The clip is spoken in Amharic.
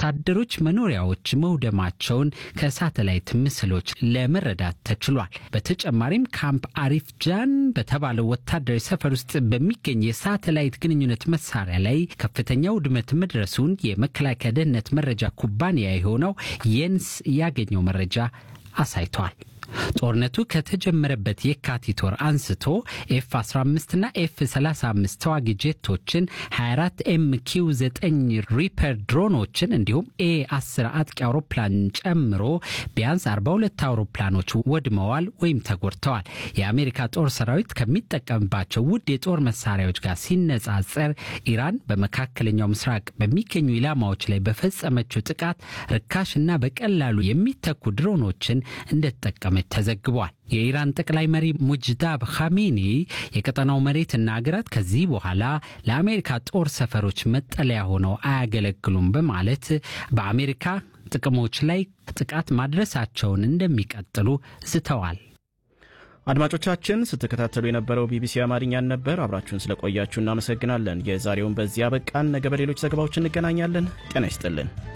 ወታደሮች መኖሪያዎች መውደማቸውን ከሳተላይት ምስሎች ለመረዳት ተችሏል። በተጨማሪም ካምፕ አሪፍ ጃን በተባለው ወታደራዊ ሰፈር ውስጥ በሚገኝ የሳተላይት ግንኙነት መሳሪያ ላይ ከፍተኛ ውድመት መድረሱን የመከላከያ ደህንነት መረጃ ኩባንያ የሆነው የንስ ያገኘው መረጃ አሳይቷል። ጦርነቱ ከተጀመረበት የካቲት ወር አንስቶ ኤፍ 15 እና ኤፍ 35 ተዋጊ ጄቶችን 24 ኤም ኪው 9 ሪፐር ድሮኖችን እንዲሁም ኤ 10 አጥቂ አውሮፕላን ጨምሮ ቢያንስ 42 አውሮፕላኖች ወድመዋል ወይም ተጎድተዋል። የአሜሪካ ጦር ሰራዊት ከሚጠቀምባቸው ውድ የጦር መሳሪያዎች ጋር ሲነጻጸር ኢራን በመካከለኛው ምስራቅ በሚገኙ ኢላማዎች ላይ በፈጸመችው ጥቃት ርካሽና በቀላሉ የሚተኩ ድሮኖችን እንደተጠቀመች ተዘግቧል። የኢራን ጠቅላይ መሪ ሙጅዳብ ካሜኒ የቀጠናው መሬትና አገራት ከዚህ በኋላ ለአሜሪካ ጦር ሰፈሮች መጠለያ ሆነው አያገለግሉም በማለት በአሜሪካ ጥቅሞች ላይ ጥቃት ማድረሳቸውን እንደሚቀጥሉ ዝተዋል። አድማጮቻችን ስትከታተሉ የነበረው ቢቢሲ አማርኛን ነበር። አብራችሁን ስለቆያችሁ እናመሰግናለን። የዛሬውን በዚያ በቃን። ነገ በሌሎች ዘገባዎች እንገናኛለን። ጤና ይስጥልን።